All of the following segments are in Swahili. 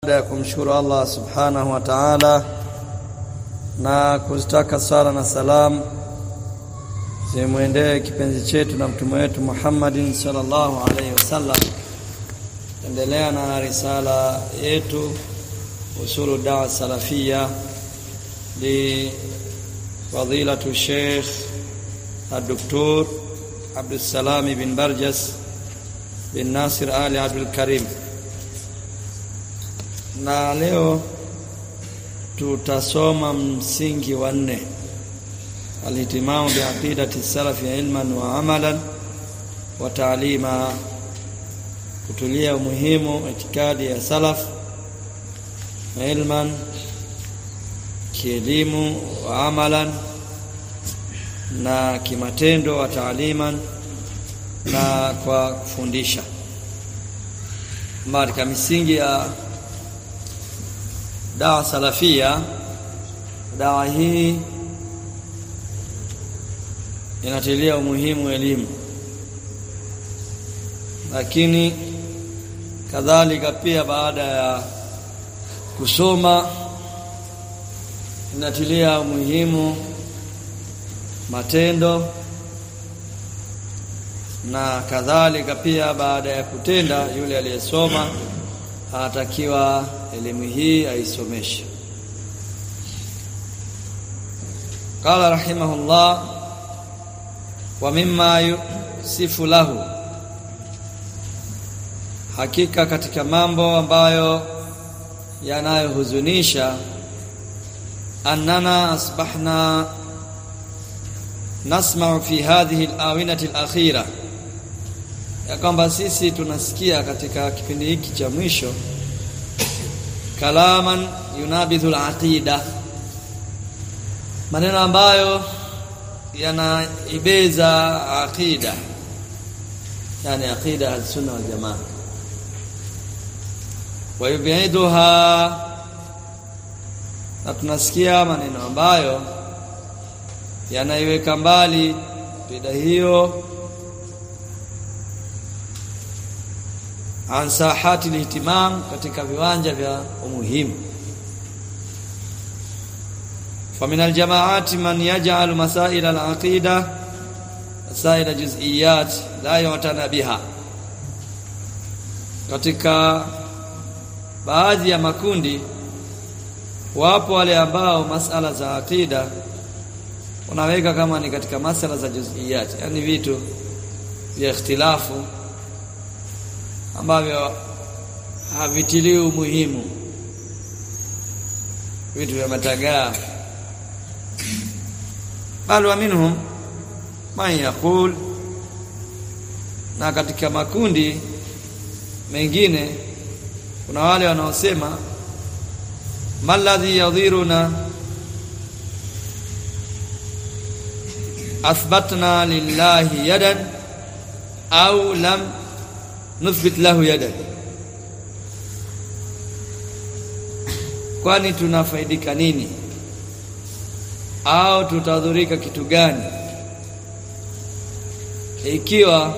baada ya kumshukuru Allah subhanahu wa ta'ala na kuzitaka sala na salam zimwendee kipenzi chetu na mtume wetu Muhammadin sallallahu alaihi wasallam endelea na risala yetu usulu dawa salafia li fadilatu Sheikh الدكتور عبد السلام بن برجس بن ناصر آل عبد الكريم na leo tutasoma msingi wa nne alihtimamu biaqidati salafi ilman wa amalan wa taalima kutulia umuhimu itikadi ya salaf ilman kielimu wa amalan na kimatendo wa taaliman na kwa kufundisha katika misingi ya dawa salafia dawa hii inatilia umuhimu elimu lakini kadhalika pia baada ya kusoma inatilia umuhimu matendo na kadhalika pia baada ya kutenda yule aliyesoma anatakiwa elimu hii aisomeshe qala rahimahullah wa mimma yusifu lahu hakika katika mambo ambayo yanayohuzunisha annana asbahna nasma'u fi hadhihi al-awinati al-akhira ya kwamba sisi tunasikia katika kipindi hiki cha mwisho kalaman yunabidhu al-aqida maneno ambayo yanaibeza aqida yani aqida al-sunna wal jamaa wa yub'iduha na tunasikia maneno ambayo yanaiweka mbali bida hiyo an sahati lihtimam katika viwanja vya umuhimu فمن الجماعات من يجعل مسائل العقيدة مسائل جزئيات لا يعتنى بها katika baadhi ya makundi wapo wale ambao masala za akida unaweka kama ni katika masala za juziyat yani vitu vya ikhtilafu ambavyo havitiliwi umuhimu vitu vya matagaa bal wa minhum man yaqul na katika makundi mengine kuna wale wanaosema maladhi yadhiruna athbatna lillahi yadan au lam nuthbit lahu yadan kwani tunafaidika nini au tutadhurika kitu gani ikiwa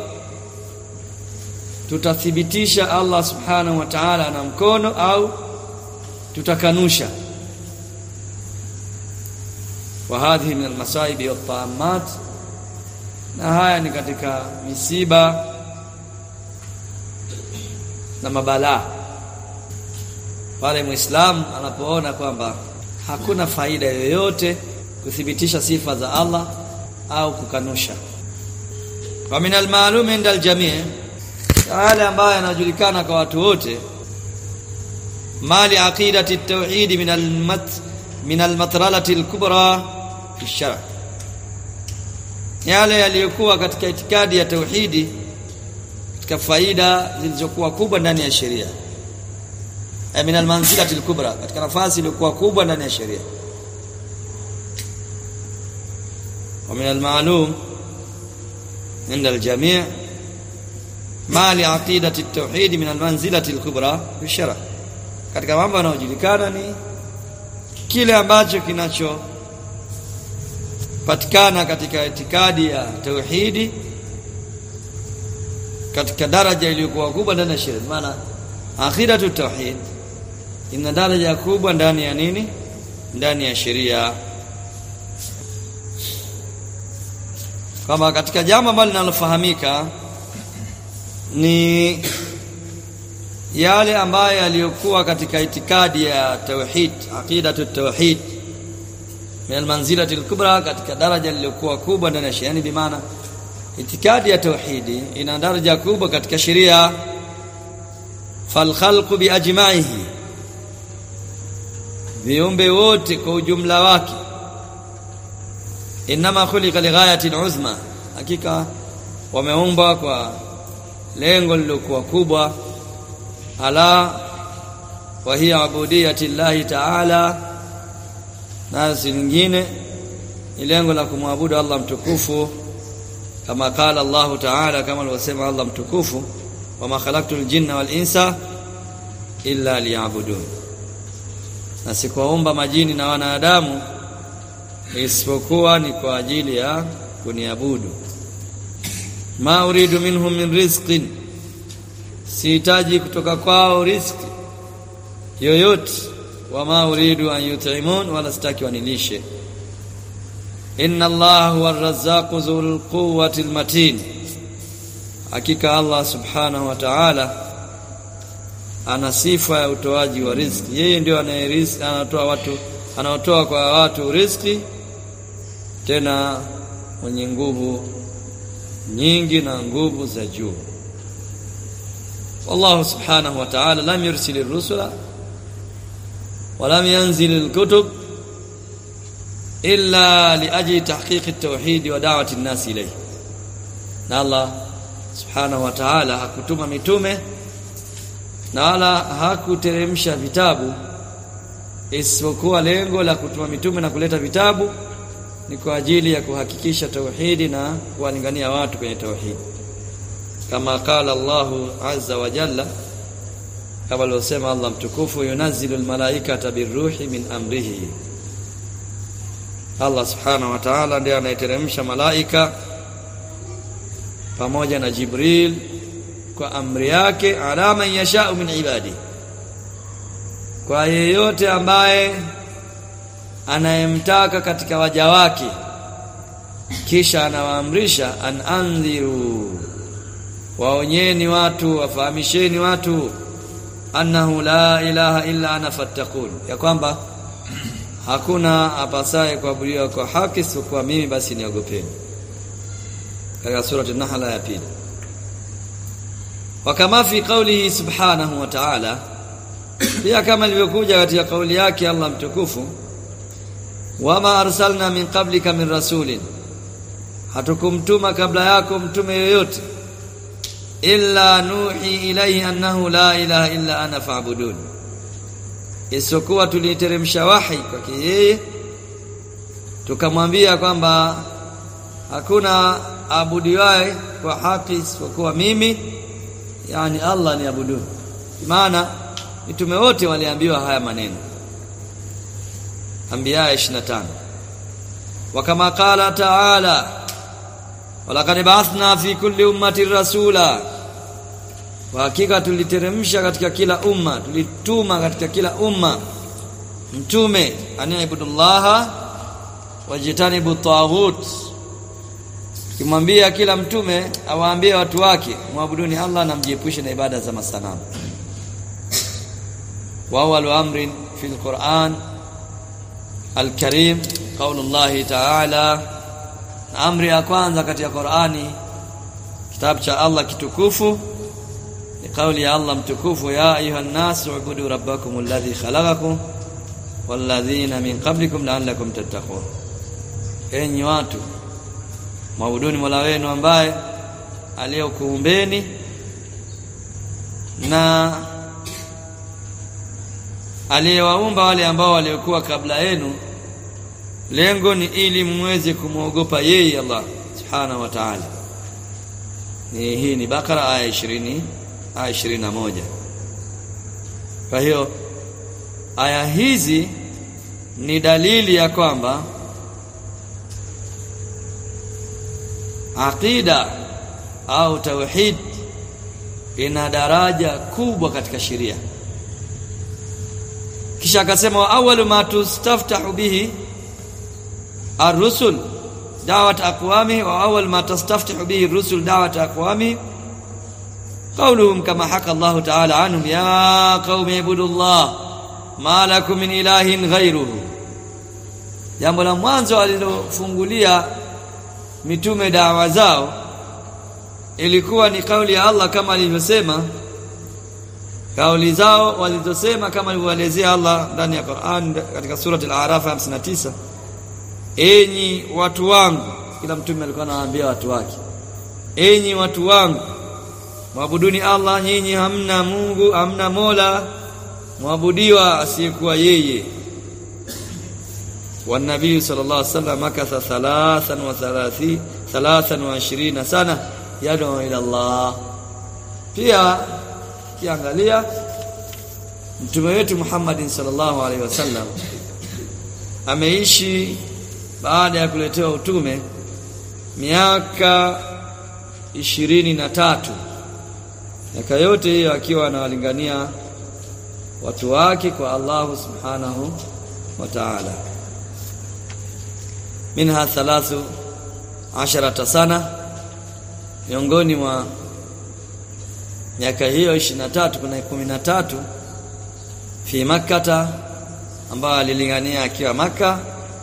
tutathibitisha Allah subhanahu wa ta'ala na mkono au tutakanusha wa hadhihi min almasaibi wat na haya ni katika misiba na mabalaa pale muislamu anapoona kwamba hakuna faida yoyote kuthibitisha sifa za Allah au kukanusha wa min almalum inda aljami' yale ambayo yanajulikana kwa watu wote mali aqidati at-tauhid min al-mat min al-matralati al-kubra fi shar yale yaliyokuwa katika itikadi ya tauhidi katika faida zilizokuwa kubwa ndani ya sheria min al-manzilati al-kubra katika nafasi iliyokuwa kubwa ndani ya sheria wa min al-ma'lum عند الجميع ما لعقيدة التوحيد من المنزلة الكبرى في الشرع katika mambo yanayojulikana ni kile ambacho kinacho patikana katika itikadi ya tauhidi katika daraja iliyokuwa kubwa ndani ya sheria maana aqidatu tauhid ina daraja kubwa ndani ya nini ndani ya sheria kama katika jambo ambalo linalofahamika ni yale ambayo yaliyokuwa katika itikadi ya tauhid aqidatu tauhid min almanzilati alkubra katika daraja lililokuwa kubwa ndani ya sheria yani bimaana itikadi ya tauhidi ina daraja kubwa katika sheria falkhalqu biajmaihi viumbe wote kwa ujumla wake inma khuliqa lighayatin uzma hakika wameumbwa kwa lengo lilokuwa kubwa ala wa hiya ubudiyati llahi ta'ala na si lingine ni lengo la kumwabudu Allah mtukufu kama qala Allah ta'ala kama alivyosema Allah mtukufu wama khalaqtul jinna wal insa illa liya'budun na sikuwaumba majini na wanadamu isipokuwa ni kwa ajili ya kuniabudu ma uridu minhum min rizqin sihitaji kutoka kwao riziki yoyote wama uridu an yut'imun wala sitaki wanilishe inna allaha huwa arrazzaqu dhul quwwati almatin hakika allah subhanahu wa ta'ala ana sifa ya utoaji wa riziki yeye ndio anayeriziki anatoa watu anaotoa kwa watu riziki tena mwenye nguvu nyingi na nguvu za juu والله سبحانه وتعالى لم يرسل الرسل ولم ينزل الكتب إلا لأجل تحقيق التوحيد ودعوة الناس إليه na Allah subhanahu wa ta'ala hakutuma mitume na wala hakuteremsha vitabu isipokuwa lengo la kutuma mitume na kuleta vitabu ni kwa ajili ya kuhakikisha tauhidi na kuwalingania watu kwenye tauhidi kama qala Allahu azza wa jalla kama alivyosema Allah mtukufu yunazzilu almalaikata birruhi min amrihi Allah subhanahu wa ta'ala ndiye anayeteremsha malaika pamoja na Jibril kwa amri yake ala man yashau min ibadi kwa yeyote ambaye anayemtaka katika waja wake kisha anawaamrisha an andhiru waonyeni watu wafahamisheni watu annahu la ilaha illa ana fattaqun ya kwamba hakuna apasaye kuabudiwa kwa haki isipokuwa mimi basi niogopeni katika sura an-nahl ya pili wakama fi qawlihi subhanahu wa ta'ala pia kama ilivyokuja katika kauli yake Allah mtukufu wama arsalna min qablika min rasulin hatukumtuma kabla yako mtume yoyote illa nuhi ilayhi annahu la ilaha illa ana fa'budun isipokuwa tuliteremsha wahi kwake yeye tukamwambia kwamba hakuna abudiwaye kwa haki isipokuwa mimi yani Allah ni abudun maana mitume wote waliambiwa haya maneno Anbiya 25 wakama qala ta'ala walaqad ba'athna fi kulli ummatin rasula kwa hakika tuliteremsha katika kila umma tulituma katika kila umma mtume aniabudullaha wajitanibu taghut kimwambia kila mtume awaambie watu wake muabuduni Allah na mjiepushe na ibada za masanamu wa awwalu amrin fil Qur'an al-Karim qaulullah ta'ala amri ya kwanza katika Qur'ani kitabu cha Allah kitukufu ni kauli ya Allah mtukufu ya ayuhan nas ubudu rabbakum alladhi khalaqakum walladhina min qablikum la'allakum tattaqun enyi watu mwabuduni Mola wenu ambaye aliyokuumbeni na aliyewaumba wale ambao waliokuwa kabla yenu lengo ni ili mweze kumwogopa yeye Allah subhanahu wa ta'ala ni hii ni Bakara aya 20 aya 21 kwa hiyo aya hizi ni dalili ya kwamba aqida au tauhid ina daraja kubwa katika sheria kisha akasema wa awwalu ma tustaftahu bihi ar-rusul da'wat aqwami wa awwal ma tastaftahu bihi ar-rusul da'wat aqwami قولهم كما حكى الله تعالى عنهم يا قوم اعبدوا الله ما لكم من إله غيره jambo la mwanzo alilofungulia mitume dawa zao ilikuwa ni kauli ya Allah kama alivyosema kauli zao walizosema kama alivyoelezea Allah ndani ya Qur'an katika surati al-A'raf 59 enyi watu wangu kila mtume alikuwa anawaambia watu wake enyi watu wangu mwabuduni Allah nyinyi hamna Mungu hamna Mola mwabudiwa asiyekuwa yeye والنبي صلى الله عليه وسلم مكث ثلاثا وثلاثين ثلاثا وعشرين سنة يدعو إلى الله pia kiangalia mtume wetu Muhammad sallallahu alaihi wasallam ameishi baada ya kuletewa utume miaka ishirini na tatu miaka yote hiyo akiwa anawalingania watu wake kwa Allah subhanahu wa ta'ala minha thalathu asharata sana miongoni mwa miaka hiyo 23 kuna 13 fi makkata ambayo alilingania akiwa maka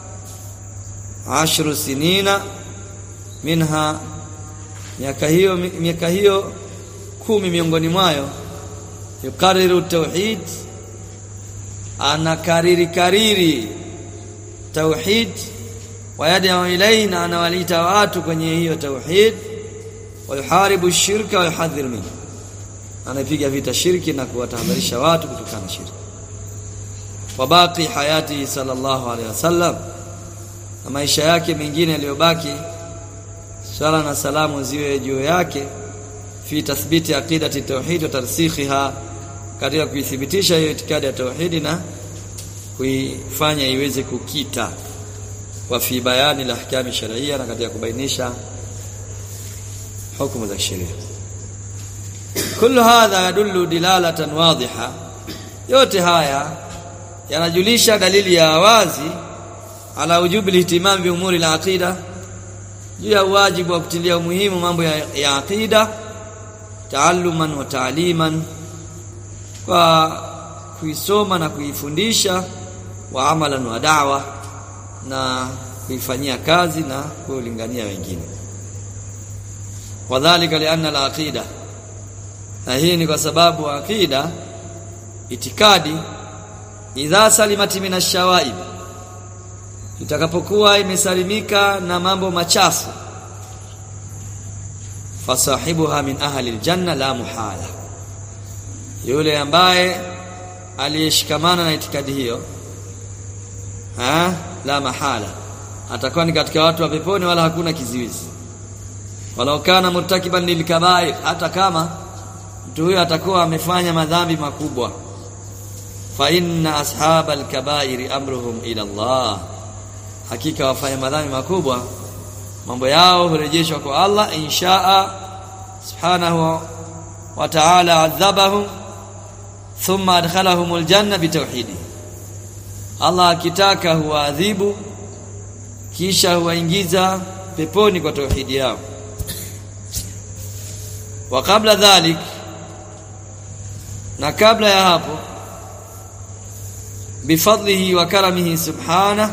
ashru sinina minha miaka hiyo miaka hiyo kumi miongoni mwayo yukariru tauhid anakariri kariri tauhid wayad'u ilayhi na anawalita watu kwenye hiyo tauhid wayuharibu shirka wayuhadhir minhu anapiga vita shirki na kuwatahadharisha watu kutokana na shirki wabaki hayati sallallahu alaihi wasallam na maisha yake mengine yaliyobaki sala na salamu ziwe juu yake fi tathbiti aqidati tauhid wa tarsikhiha katika kuithibitisha hiyo itikadi ya tauhidi na kuifanya iweze kukita wa fi bayani la ahkami sharia na katika kubainisha hukumu za sheria kullu hadha yadullu dilalatan wadhiha yote haya yanajulisha dalili ya wazi ala ujubi ihtimam bi umuri al-aqida juu ya wajibu wa kutilia umuhimu mambo ya, ya aqida taalluman wa taaliman kwa kuisoma na kuifundisha wa amalan wa da'wa na kuifanyia kazi na kulingania wengine wadhālika lianna al-aqida na hii ni kwa sababu aqida itikadi idha salimati minash shawaib itakapokuwa imesalimika na mambo machafu fasahibuha min ahli aljanna la muhala yule ambaye aliyeshikamana na itikadi hiyo ha la mahala atakuwa ni katika watu wa peponi wala hakuna kiziwizi walau kana murtakiban lilkabair hata kama mtu huyo atakuwa amefanya madhambi makubwa fa inna ashabal kabairi amruhum ila Allah hakika wafanya madhambi makubwa mambo yao hurejeshwa kwa Allah inshaa subhanahu wa ta'ala adhabahum thumma adkhalahum aljanna bitawhidi Allah akitaka huadhibu kisha huwaingiza peponi kwa tauhidi yao wa kabla dhalik na kabla ya hapo bifadlihi wa karamihi subhana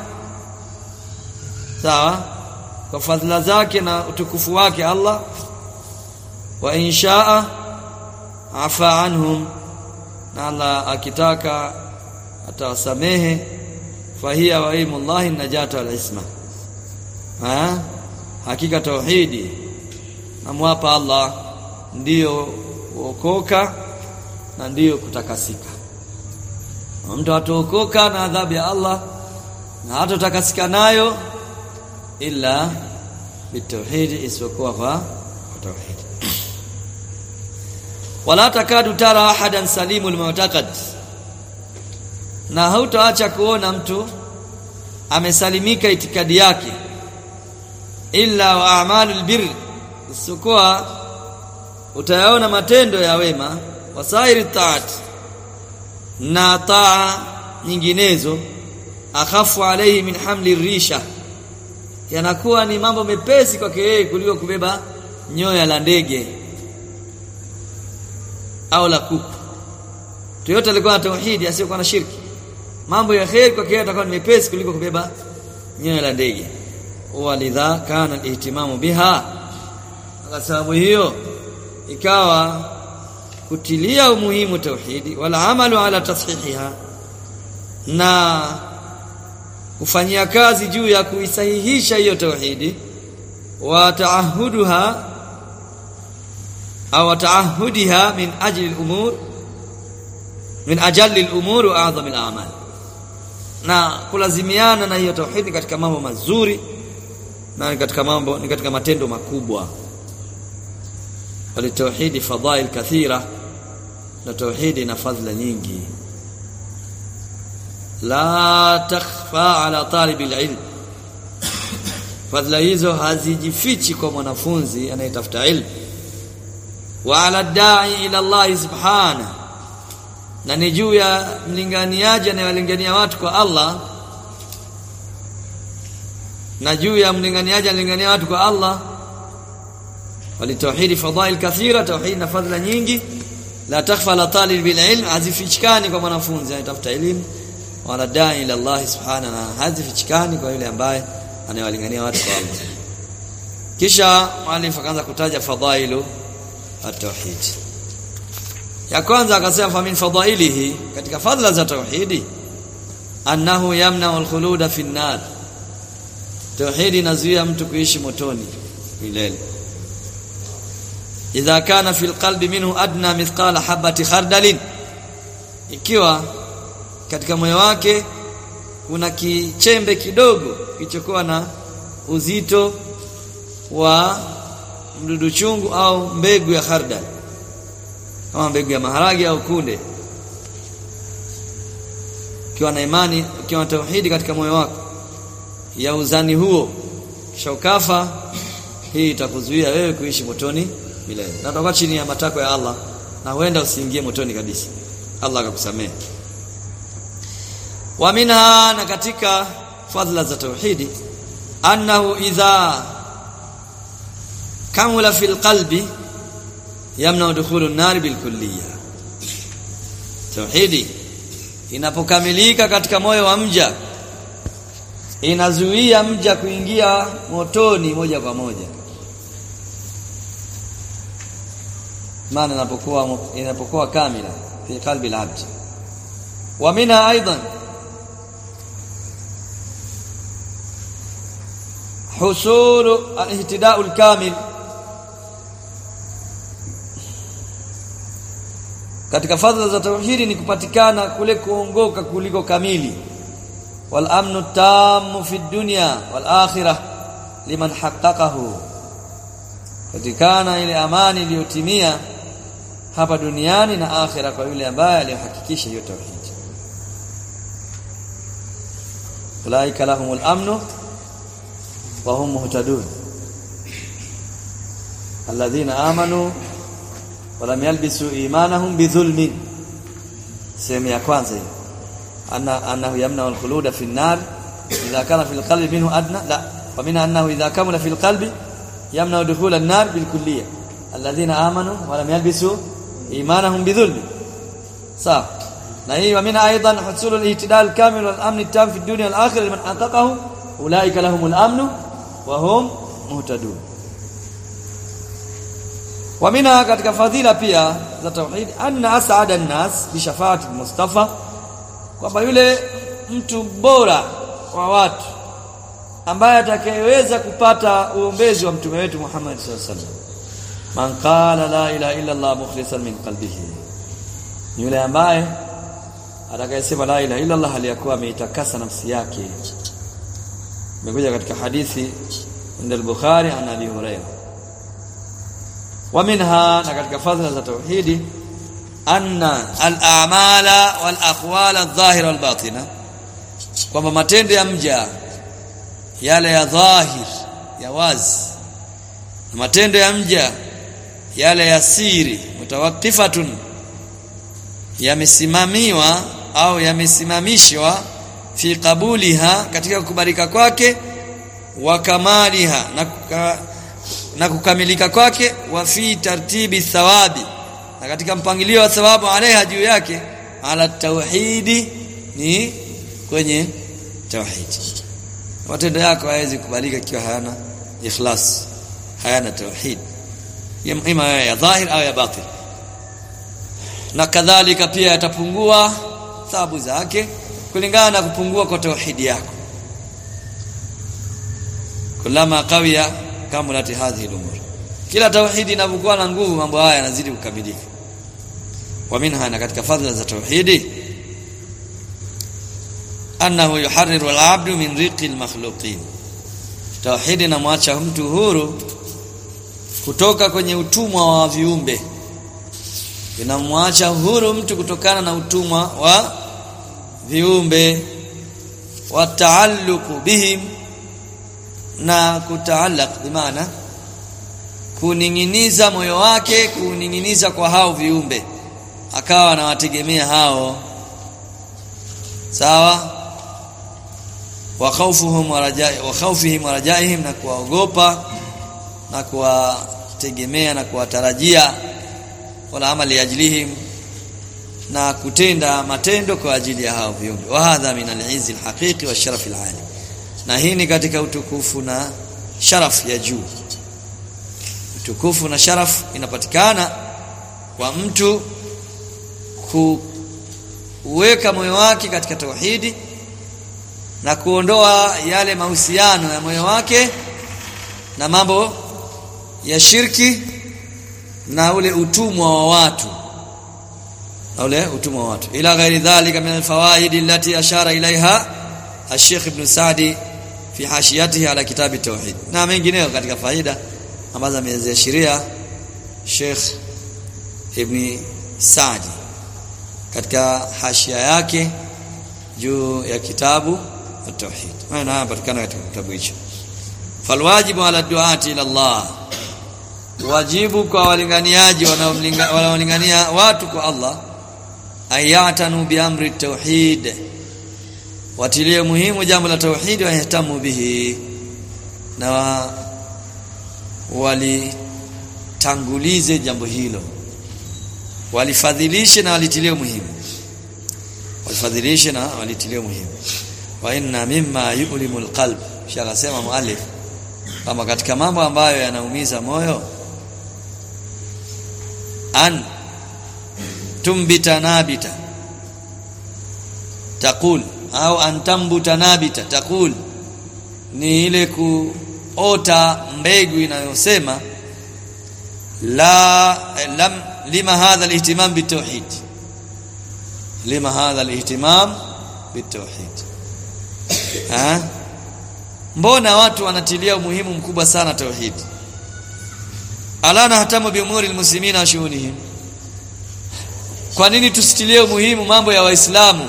sawa kwa fadhila zake na utukufu wake Allah wa inshaa afa anhum na Allah akitaka atawasamehe fahia wa imullahi najata wal isma ha hakika tauhidi namwapa Allah ndiyo kuokoka na ndiyo kutakasika mtu atookoka na adhabu ya Allah na hatotakasika nayo illa bitauhid isipokuwa kwa tauhid wala takadu tara ahadan salimu almu'taqad na hautaacha kuona mtu amesalimika itikadi yake illa wa a'malul birr isipokuwa utayaona matendo ya wema wasairi taat na taa nyinginezo akhafu alayhi min hamli risha yanakuwa ni mambo mepesi kwake yeye kuliko kubeba nyoya la ndege au la kuku yote alikuwa na tauhidi asiyokuwa na shirki mambo ya khair kwake yeye atakuwa ni mepesi kuliko kubeba nyoya la ndege walidha kana al-ihtimamu biha kwa sababu hiyo ikawa kutilia umuhimu tauhidi wala amalu ala tashihiha na kufanyia kazi juu ya kuisahihisha hiyo tauhidi wa taahuduha au taahudiha min ajli al-umur min ajalli al-umur wa a'zami al-a'mal na kulazimiana na hiyo tauhidi katika mambo mazuri na katika mambo ni katika matendo makubwa walitauhidi fadhail kathira na tauhidi na fadhila nyingi la takhfa ala talibil ilm fadhila hizo hazijifichi kwa mwanafunzi anayetafuta ilmu wa ala da'i ila Allah subhanahu na ni juu ya mlinganiaji anayewalingania watu kwa Allah na juu ya mlinganiaji analingania watu kwa Allah walitauhidi fadhail kathira tauhid na fadhila nyingi la takhfa la talib bil ilm hazifichikani kwa mwanafunzi anayetafuta elimu wala dai ila Allah subhanahu na hazifichikani kwa yule ambaye anayewalingania watu kwa Allah kisha mwalifu akaanza kutaja fadhailu at-tauhid ya kwanza akasema fa min fadhailihi katika fadhila za tauhidi annahu yamna al-khuluda fi an-nar tauhidi inazuia mtu kuishi motoni milele idha kana fil qalbi minhu adna mithqala habati khardalin ikiwa katika moyo wake kuna kichembe kidogo kilichokuwa na uzito wa mdudu chungu au mbegu ya khardal kama mbegu ya maharage au kunde ukiwa na imani ukiwa na tauhidi katika moyo wako ya uzani huo shaukafa hii itakuzuia wewe kuishi motoni milele na utakuwa chini ya matako ya Allah na huenda usiingie motoni kabisa Allah akakusamehe wa minha na katika fadhila za tauhidi annahu idha kamula fil qalbi yamna dukhulu an-nar bil kulliyya tauhidi inapokamilika katika moyo wa mja inazuia mja kuingia motoni moja kwa moja maana inapokuwa inapokuwa kamila fi qalbi al-abd wa minha aidan حصول الاهتداء الكامل katika fadhila za tauhidi ni kupatikana kule kuongoka kuliko kamili wal amnu tammu fi dunya wal akhirah liman haqqaqahu patikana ile amani iliyotimia hapa duniani na akhira kwa yule ambaye aliyohakikisha hiyo tauhid ulaika lahumul amnu wa hum muhtadun alladhina amanu wa lam yalbisu imanahum bidhulmin sehemu ya kwanza hiyo anna annahu yamna al-khuluda fi an-nar idha kana fil qalbi minhu adna la wa minha annahu idha kamala fil qalbi yamna dukhul an-nar bil kulliyah alladhina amanu wa lam yalbisu imanahum bidhulmin sawa na hii wa minha aidan husul al-ihtida al-kamil wal amn at-tam fi ad-dunya wal akhirah liman ataqahu ulaika lahumul amn wa hum muhtadun wa minha katika fadhila pia za tauhid anna as'ada an-nas bi shafaati al-mustafa kwamba yule mtu bora wa watu ambaye atakayeweza kupata uombezi wa mtume wetu Muhammad sallallahu alaihi wasallam man qala la ilaha illa Allah mukhlishan min qalbihi yule ambaye atakayesema la ilaha illa Allah aliyakuwa ameitakasa nafsi yake imekuja katika hadithi inda al-Bukhari an Abi Hurairah wa minha na katika fadhila za tauhidi anna al-a'mala wal aqwala adh-dhahira wal batina kwamba matendo ya mja yale ya dhahir ya wazi na matendo ya mja yale ya siri mutawakkifatun yamesimamiwa au yamesimamishwa fi qabuliha katika kukubalika kwake wa kamaliha na, kuka, na kukamilika kwake wa fi tartibi thawabi na katika mpangilio wa thawabu alaiha juu yake ala tauhidi ni kwenye tauhidi matendo yako hayawezi kubalika ikiwa hayana ikhlas hayana tauhid ima ya dhahir au ya batin na kadhalika pia yatapungua thawabu zake kulingana na kupungua kwa tauhidi yako kulama qawiya kamulat hadhihi al-umur kila tauhidi inapokuwa na nguvu mambo haya yanazidi kukamilika wa minha na katika fadhila za tauhidi annahu yuharriru al-'abdu min riqi al-makhluqin tauhidi inamwacha mtu huru kutoka kwenye utumwa wa viumbe inamwacha huru mtu kutokana na utumwa wa viumbe wa taalluqu bihim na kutaallaq bimaana kuninginiza moyo wake kuninginiza kwa hao viumbe akawa anawategemea hao sawa wa khawfuhum wa rajai wa khawfihim wa rajaihim na kuwaogopa na kuwategemea na kuwatarajia wala amali ajlihim na kutenda matendo kwa ajili ya hao viumbe wa hadha min al-izz al-haqiqi wa sharaf al-ali na hii ni katika utukufu na sharaf ya juu utukufu na sharaf inapatikana kwa mtu kuweka moyo wake katika tauhidi na kuondoa yale mahusiano ya moyo wake na mambo ya shirki na ule utumwa wa watu na ule utumwa wa watu ila ghairi dhalika min alfawaid allati ashara ilaiha الشيخ ابن سعدي في حاشيته على كتاب التوحيد na mengineyo katika faida ambazo ameziashiria Sheikh Ibn Saadi katika hashia yake juu ya kitabu at-tauhid maana yanapatikana katika kitabu hicho falwajibu ala duati ila Allah wajibu kwa walinganiaji wanaolingania watu kwa Allah ayatanu bi amri tauhid watilie muhimu jambo la tauhid wa yahtamu bihi na wa, walitangulize jambo hilo walifadhilishe na walitilie muhimu walifadhilishe na walitilie muhimu wa inna mimma yulimu alqalb shakasema muallif kama katika mambo ambayo yanaumiza moyo an tumbita nabita taqul au antambuta nabita taqul ni ile kuota mbegu inayosema la lam lima hadha alihtimam bitauhid lima hadha alihtimam bitauhid ha mbona watu wanatilia umuhimu mkubwa sana tauhid alana hatamu bi umuri almuslimina wa shughulihim kwa nini tusitilie umuhimu mambo ya waislamu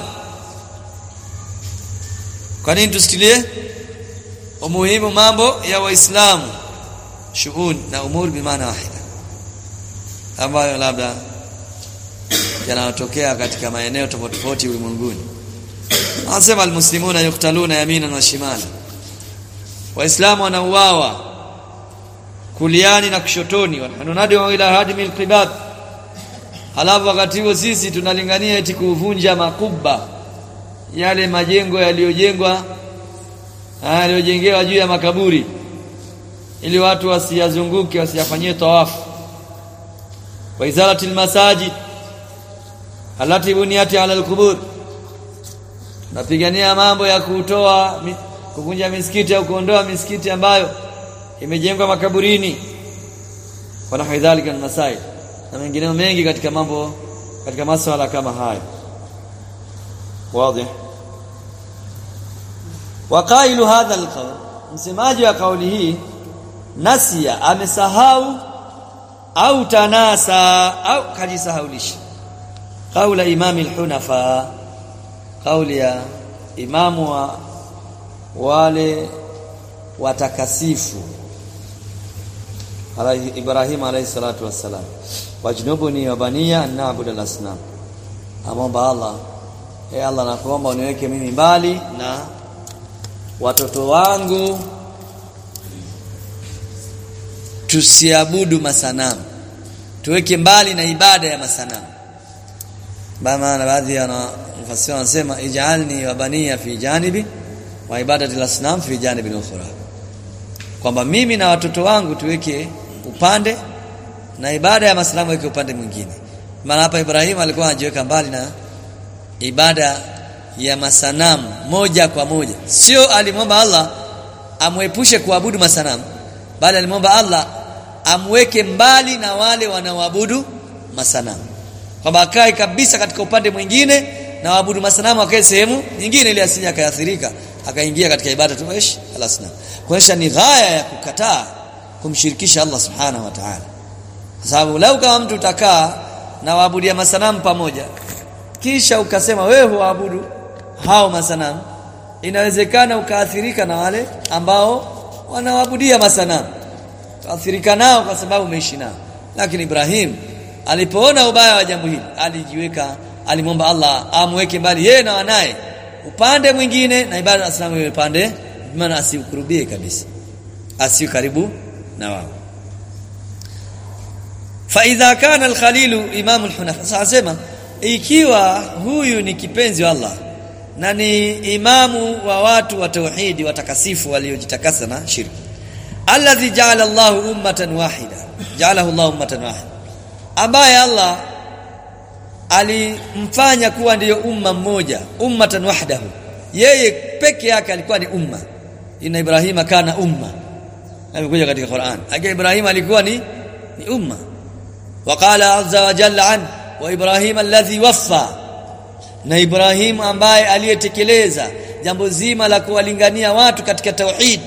kwa nini tusitilie umuhimu mambo ya waislamu shughuli na umuri bi maana wahida ambayo labda yanayotokea katika maeneo tofauti tofauti ulimwenguni anasema almuslimuna yuktaluna yaminan wa shimala waislamu wanauawa kuliani na kushotoni wananadi ila hadimi alqibab halafu wakati huo sisi tunalingania eti kuvunja makuba yale majengo yaliyojengwa yaliyojengewa juu ya makaburi ili watu wasiyazunguke wasiyafanyie tawafu wa izalatil masajid alati buniyati ala alqubur napigania mambo ya kutoa kuvunja misikiti au kuondoa misikiti ambayo imejengwa makaburini wala haidhalika na masaid na mengineo mengi katika mambo katika masuala kama hayo wazi waqailu hadha alqawl msemaji wa kauli hii nasia amesahau au tanasa au kajisahaulisha kaula imami alhunafa kauli ya imamu wa wale watakasifu Ibrahim alayhi salatu wassalam wajnubuni wa baniya an na'budu al-asnam amomba Allah e Allah nakuomba uniweke mimi mbali na watoto wangu tusiabudu masanamu tuweke mbali na ibada ya masanamu maana baadhi ya mufasiri wanasema ij'alni wa baniya fi janibi wa ibadati al-asnam fi janibi ukhra kwamba mimi na watoto wangu tuweke upande na ibada ya masanamu weke upande mwingine maana hapa Ibrahim alikuwa anajiweka mbali na ibada ya masanamu moja kwa moja sio alimwomba Allah amwepushe kuabudu masanamu bali alimwomba Allah amweke mbali na wale wanaoabudu masanamu kwamba akae kabisa katika upande mwingine na waabudu masanamu akae sehemu nyingine ili asije akaathirika akaingia katika ibada tu ish alasnam kuonyesha ni ghaya ya kukataa kumshirikisha Allah subhanahu wa ta'ala kwa sababu lau kama mtu utakaa na waabudia masanamu pamoja kisha ukasema wewe huabudu hao masanamu inawezekana ukaathirika na wale ambao wanaabudia masanamu kaathirika nao kwa sababu umeishi nao lakini Ibrahim alipoona ubaya wa jambo hili alijiweka alimwomba Allah amweke mbali yeye na wanaye upande mwingine na ibada ya sanamu iwe pande maana asiukurubie kabisa asiwe karibu na wao fa idha kana al-khalil imam al-hunafa sasa ikiwa huyu ni kipenzi wa Allah na ni imamu wa watu wa tauhidi watakasifu waliojitakasa na shirki alladhi ja'ala Allah ummatan wahida ja'alahu Allah ummatan wahida ambaye Allah alimfanya kuwa ndiyo umma mmoja ummatan wahdahu yeye peke yake alikuwa ni umma inna ibrahima kana umma amekuja katika Qur'an ake Ibrahim alikuwa ni ni umma waqala azza wa jalla an wa ibrahim alladhi waffa na Ibrahim ambaye aliyetekeleza jambo zima la kuwalingania watu katika tauhid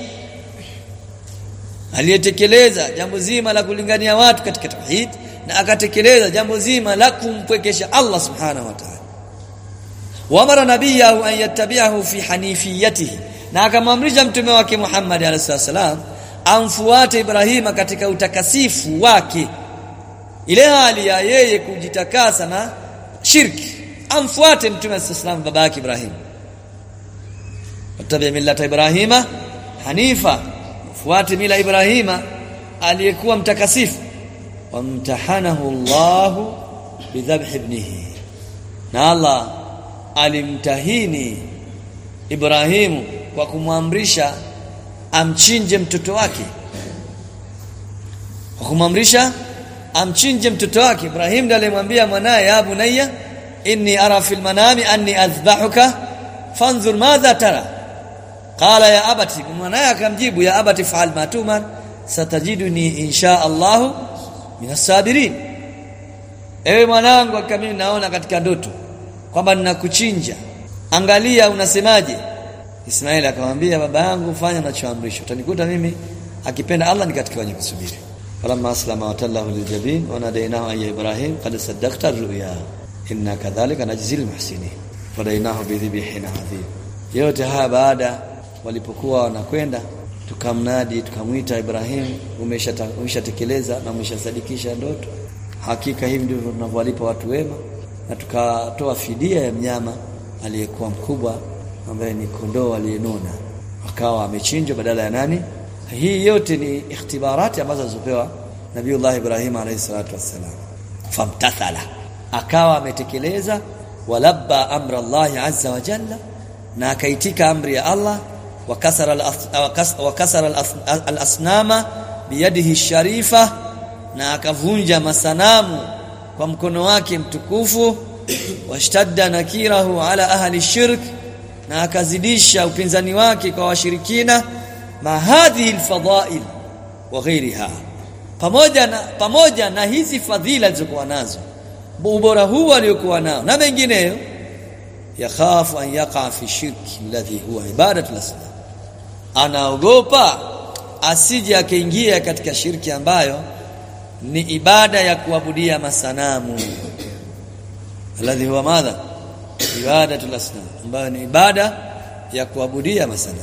aliyetekeleza jambo zima la kulingania watu katika tauhid na akatekeleza jambo zima la kumpwekesha Allah subhanahu wa ta'ala wamara nabiyahu an yattabi'ahu fi hanifiyatihi na akamwamrisha mtume wake Muhammad alayhi salam amfuate Ibrahima katika utakasifu wake ile hali ya yeye kujitakasa na shirki amfuate mtume sallallahu baba yake Ibrahim watabia millata Ibrahima hanifa fuate mila Ibrahima aliyekuwa mtakasifu wamtahanahu Allah bidhabh ibnihi na Allah alimtahini Ibrahimu kwa kumwamrisha amchinje mtoto wake kwa kumwamrisha amchinje mtoto wake Ibrahim ndiye alimwambia mwanaye ya bunayya inni ara fil manami anni azbahuka fanzur madha tara qala ya abati mwanaye akamjibu ya abati fa'al ma tumar satajiduni insha Allah minas sabirin ewe mwanangu hakika mimi naona katika ndoto kwamba ninakuchinja angalia unasemaje Ismail akamwambia baba yangu fanya unachoamrishwa utanikuta mimi akipenda Allah ni katika wenye kusubiri falamma aslama wa tallahu liljabin wa nadainahu ay ibrahim qad saddaqta ar-ru'ya inna kadhalika najzil muhsinin fadainahu bidhibhin adhim yote haya baada walipokuwa wanakwenda tukamnadi tukamwita Ibrahim umeshatekeleza na umeshasadikisha ndoto hakika hivi ndivyo tunavyowalipa watu wema na tukatoa fidia ya mnyama aliyekuwa mkubwa ambaye ni kondoo aliyenona akawa amechinjwa badala ya nani hii yote ni ikhtibarati ambazo alizopewa Nabiullah Ibrahim alayhi salatu wassalam famtathala akawa ametekeleza walabba amra Allah azza wa jalla na akaitika amri ya Allah wakasara wakasara al-asnama biyadihi sharifa na akavunja masanamu kwa mkono wake mtukufu washtadda nakirahu ala ahli shirk na akazidisha upinzani wake kwa washirikina ma hadhihi alfadail wa ghairiha pamoja na pamoja na hizi fadhila zilizokuwa nazo ubora huu aliokuwa nao na mengineyo yakhafu an yaqa fi shirki alladhi huwa ibadatu al anaogopa asije akaingia katika shirki ambayo ni ibada ya kuabudia masanamu alladhi huwa madha ibadatu al-asnam ambayo ni ibada ya kuabudia masanamu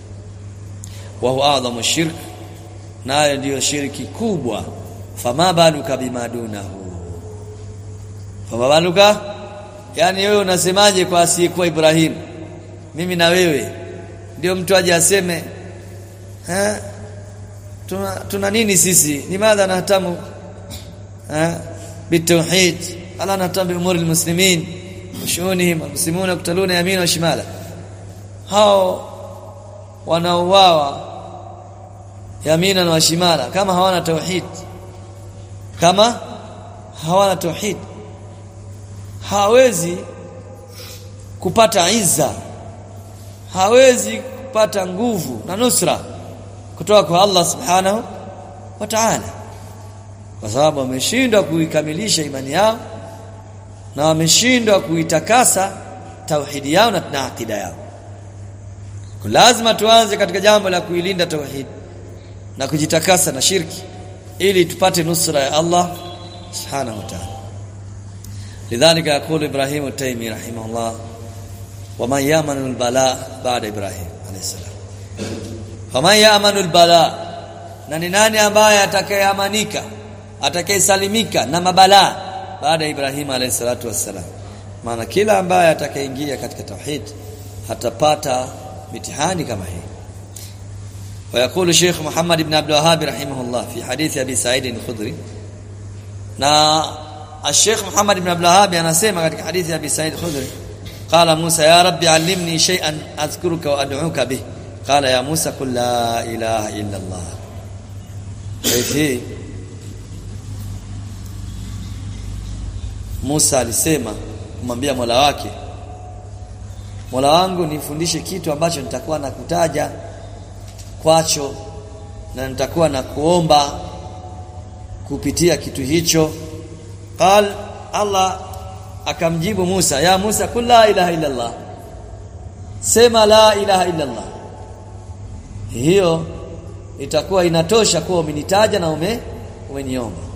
wa huwa adhamu shirk nayo ndiyo shirki kubwa fama baluka bima dunahu fama baluka yani wewe unasemaje kwa asiyekuwa Ibrahim mimi na wewe ndio mtu aje aseme ha tuna, tuna nini sisi limadha nahtamu ha bitauhid ala nahtamu bi umuri almuslimin shughunihim almuslimuna yaktaluna yamina wa shimala hao wanaouawa yamina na shimala kama hawana tauhid kama hawana tauhid hawezi kupata izza hawezi kupata nguvu na nusra kutoka kwa Allah subhanahu wa ta'ala kwa sababu wameshindwa kuikamilisha imani yao na wameshindwa kuitakasa tauhidi yao na akida yao lazima tuanze katika jambo la kuilinda tauhid na kujitakasa na shirki ili tupate nusra ya Allah subhanahu wa ta'ala lidhalika yaqulu Ibrahim at-Taymi rahimahullah ومن يامن البلاء بعد ابراهيم عليه السلام ومن يامن البلاء na ni nani ambaye atakayeamanika atakayesalimika na mabalaa baada ya Ibrahim alayhi salatu wassalam maana kila ambaye atakayeingia katika tauhid atapata mitihani kama hii ويقول شيخ محمد بن عبد الوهاب رحمه الله في حديث ابي سعيد الخدري na الشيخ محمد بن عبد الوهاب anasema katika hadithi ya Abi Sa'id Khudri قال موسى يا رب علمني شيئا اذكرك وادعوك به قال يا موسى قل لا اله الا الله hivi Musa alisema kumwambia Mola wake Mola wangu nifundishe kitu ambacho nitakuwa nakutaja kwacho na nitakuwa na kuomba kupitia kitu hicho qal Allah akamjibu Musa ya Musa kul la ilaha illa Allah sema la ilaha illa Allah hiyo itakuwa inatosha kuwa umenitaja na ume umeniomba